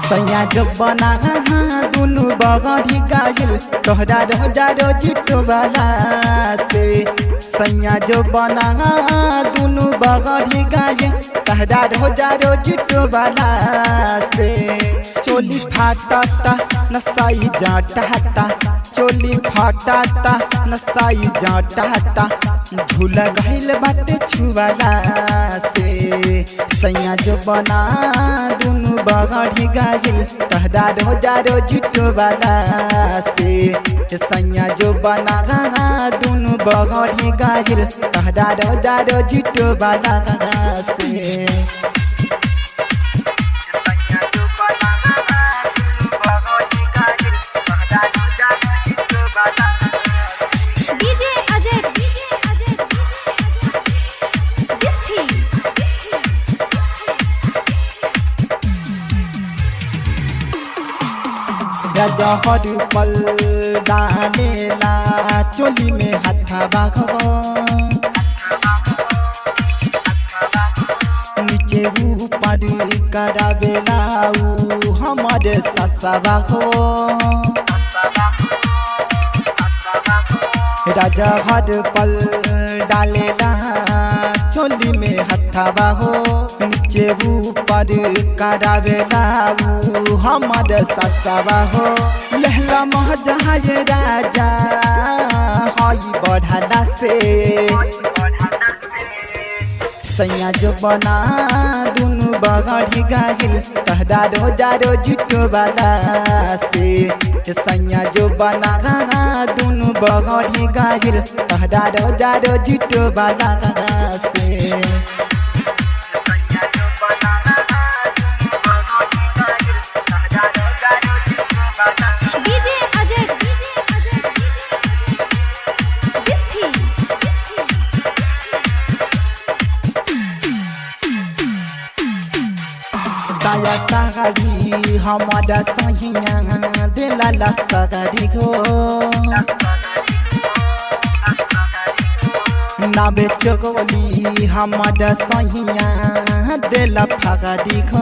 सैया जो बना दुनु बगड़ी गायल तोहरा रोजा रोजिटो वाला से सैया जो बना दुनु बगड़ी गायल तोहरा रोजा रोजिटो वाला से चोली फाटता नसाई जाटता चोली फाटता नसाई जाटता झूला गहिल बाटे छुवाला से सैया जो बना दुनु बगड़ी गाजिल तहदा रोजा रोजिटो वाला से सैया जो बना दुनु बगड़ी गाजिल तहदा रोजा रोजिटो वाला से DJ Ajay DJ Ajay this थी रजहर पल डालेला चोली में हथवा नीचे ऊपर करावेला ऊ हमारे ससवा हो राजा हर पल डालेला चोली में हथवा हो नीचे ऊपर करावेला ऊ हमर ससवा हो लहला महजहाज राजा हई बढ़ला से सैया जो बना दुनु बगड़ी गाहिल कहदा रोजा रोजिटो वाला से सैया जो बना दुनु बगड़ी गाहिल कहदा रोजा रोजिटो वाला से DJ Ajay DJ Ajay this थी साया सागरी हमारा सहिया दिला ला सागरी हो नाबे चोगोली हमारा सहिया दिला फागरी हो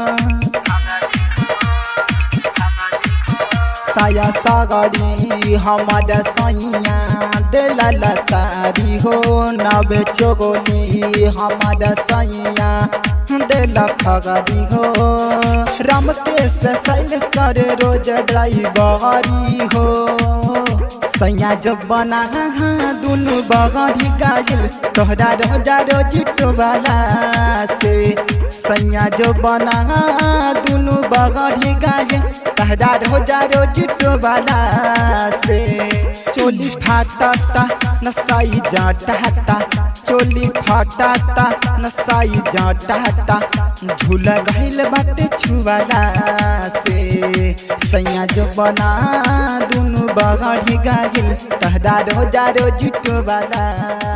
साया सागरी हमारा सैया दिला ला सारी हो नबे चोगोली हमारा सैया दिला फगरी हो राम के से सैल करे रोज ड्राइवरी हो सैया जब बना दुनु बगड़ी गायल तोहरा रोजा रोजिटो वाला से सैया जो बना दुनु बगड़ी गायल तोहरा रोजा रोजिटो वाला से चोली फाटता नसाई जाटता चोली फाटता नसाई जाटता झूला गहिल बाटे छुवाला से सैया जो बना दुनु बगड़ी गाजिल तहदा रोजा रोजिटो वाला